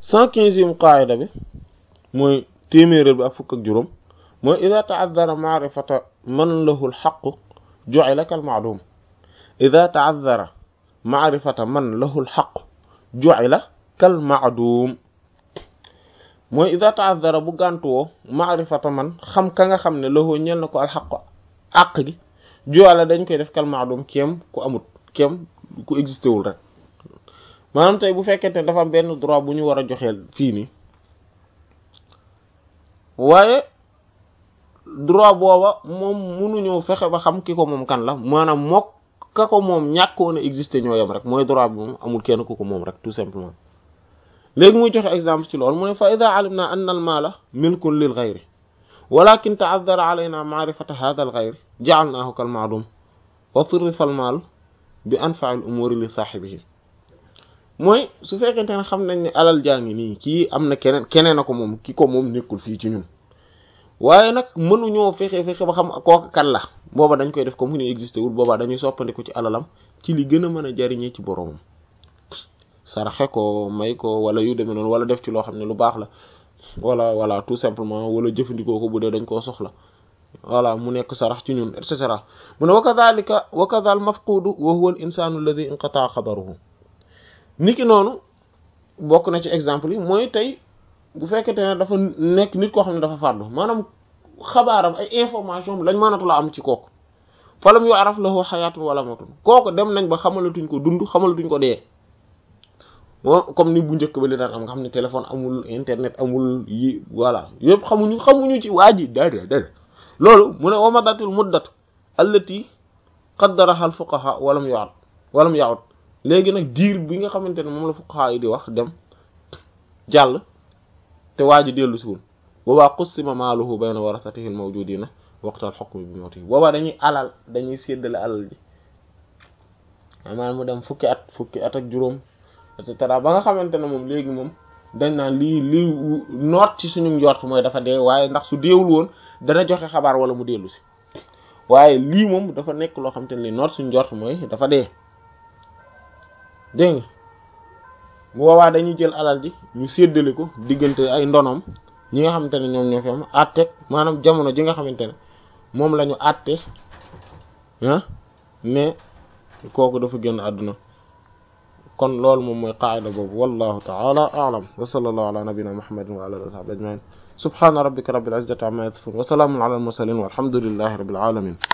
cent quinzième qaayida bi mooy téeméeréel bi ak fukk ak juróom mooy ida taadara maarifata man lahu lxaqu ju'ila kal ma'dum ida taadara maarifata man lahu lxaqu ju'ila kal ma'dum mooy ida taadara bu gàntuwoo maarifata man xam ka nga xam ne lahu ñel na ko alxaqu àq gi ju'ila dañ koy def kal ma'dum kéem ku amut kéem ku existé wul rek maanaam tey bu fekkente ne dafa am benn droit bu ñu war a joxeel fii nii waaye droit booba moom mënuñoo fexe ba xam ki ko moom kan la maanaam mook ka ko moom ñàkkoon a exister ñoo yem rek mooy droit bi moom amul kenn ku ko moom rek tout simplement léegi muy joxe exemple ci loolu mu ne fa ida alimna anna al maala milkun lil ghayri walakin ta'azzara alayna ma'rifata hadha al ghayri ja'alnahu kal ma'dum wa sirrifa al maal bi anfa'i al umuri li saahibihi mooy su fekkente ne xam nañ ne alal jaa ngi nii kii am na keneen keneen a ko moom ki ko moom nekkul fii ci ñun waaye nag mënuñoo fexe fexe ba xam kooku kan la booba dañ koy def comme ni existé wul boobaa dañuy soppandiku ci alalam ci li gën a mën a jariñee ci boromam saraxe ko may ko wala yu demee noonu wala def ci loo xam ne lu baax la wala wala tout simplement wala jëfandikoo ko bu dee dañ koo soxla voilà mu nekk sarax ci ñun et cetera mu ne wa kadhalika wa kadhal mafqudu wa huwa al insanu alladhi inqata'a xabaruhu niki noonu bokk na ci exemple yi mooy tey bu fekkente ne dafa nekk nit koo xam ne dafa fàddu maanaam xabaaram ay information lañ mënatu la am ci kooku falam yu araf lahu xayaatun wala mawtun kooku dem nañ ba xamalatuñ ko dund xamalatuñ ko dee comme ni bu njëkk ba li daan am nga xam ne téléphone amul internet amul yi voilà yëpp xamuñu xamuñu ci waa ji dada dada loolu mu ne wamadatul muddat allati qaddaraha al fuqaha walam yu'ad walam ya'ud léegi nag diir bi nga xamante ne moom la fuqaha yi di wax dem jàll te waa ji dellu siwul boobaa qussima maaluhu bayna warasatihi al mawjudina waqtal hukmi bi mawtihi boobaa dañuy alal dañuy séddale alal ji maanaam mu dem fukki at fukki at ak juróom et cetera ba nga xamante ne moom léegi moom dañ naan lii lii noot ci suñu njort mooy dafa dee waaye ndax su deewul woon dana joxe xabaar wala mu dellu si waaye lii moom dafa nekk loo xamante ne lii noot suñu njort mooy dafa dee dégg nga bu boobaa dañuy jël alal ji ñu séddale ko diggante ay ndonom ñi nga xamante ne ñoom ñoo fi am àtte maanaam jamono ji nga xamante ne moom la ñu àtte ah ne kooku dafa génn àdduna kon loolu moom mooy qaida boobu wallahu ta'ala a'lam wa sallallahu ala nabiyyina muhammadin wa ala alihi wa sahbihi ajma'in subhana rabbika rabbil izzati amma yasifun wa salamun ala al mursalin walhamdulillahi rabbil alamin